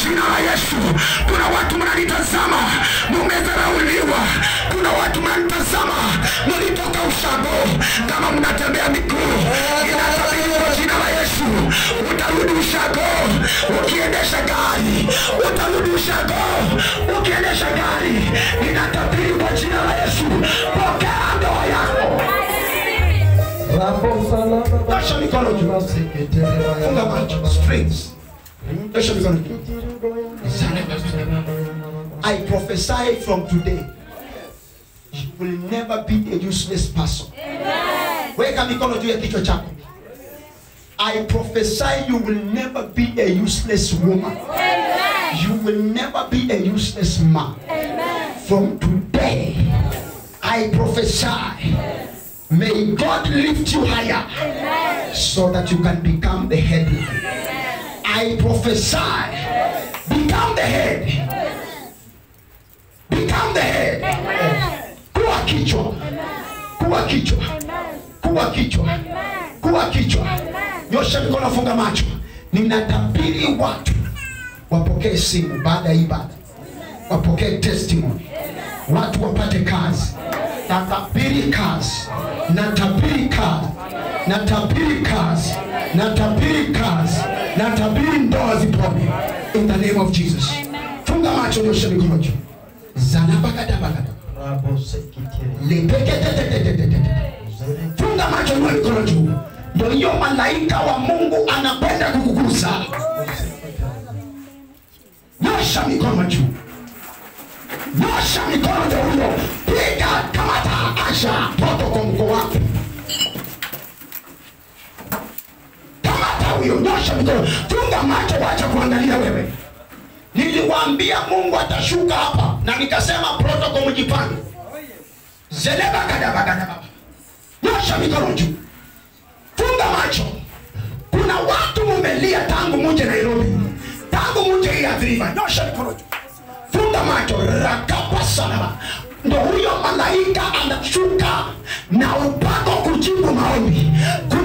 jina la Yesu. Kuna watu mnanitazama, mumedharauliwa. Kuna watu mnanitazama, mlitoka ushago, kama mnatembea miguu, inatabiri kwa jina la Yesu, utarudi ushago ukiendesha gari, utarudi ushago ukiendesha gari. Inatabiri kwa jina la Yesu, pokea ndoa yako. Nyosha mikono juu. Funga macho. Strings. Nyosha mikono juu. I prophesy from today. You will never be a useless person. Weka mikono juu ya kichwa chako. I prophesy you will never be a useless woman. You will never be a useless man. From today, I prophesy. May God lift you higher so that you can become the head. I prophesy. Become the head. Become the head. Kuwa kichwa. Kuwa kichwa. Kuwa kichwa. Kuwa kichwa. Nyosha mikono, funga macho. Ninatabiri watu wapokee simu baada ya ibada, wapokee testimony, watu wapate kazi. Natabiri kazi, natabiri kazi, natabiri kazi, natabiri kazi, natabiri ndoa zipone in the name of Jesus. Funga macho, nyosha mikono juu. Zanabagadabagadaba. Lepeketetetetetete. Funga macho, nyosha mikono juu. Ndio hiyo malaika wa Mungu anapenda kukugusa. Nyosha mikono juu. Nyosha mikono ndio huyo. Piga kamata asha toto kwa mko wako. Kamata huyo, nyosha mikono. Funga macho, wacha kuangalia wewe. Niliwaambia Mungu atashuka hapa na nikasema protocol mjipange. Zeleba kadaba kadaba. Nyosha mikono juu. Funga macho. Kuna watu mumelia tangu muje Nairobi, tangu muje hii adhiriva. Nyosha mikono juu. Funga macho. Rakapa sana. Ndo huyo malaika anashuka na upako kujibu maombi,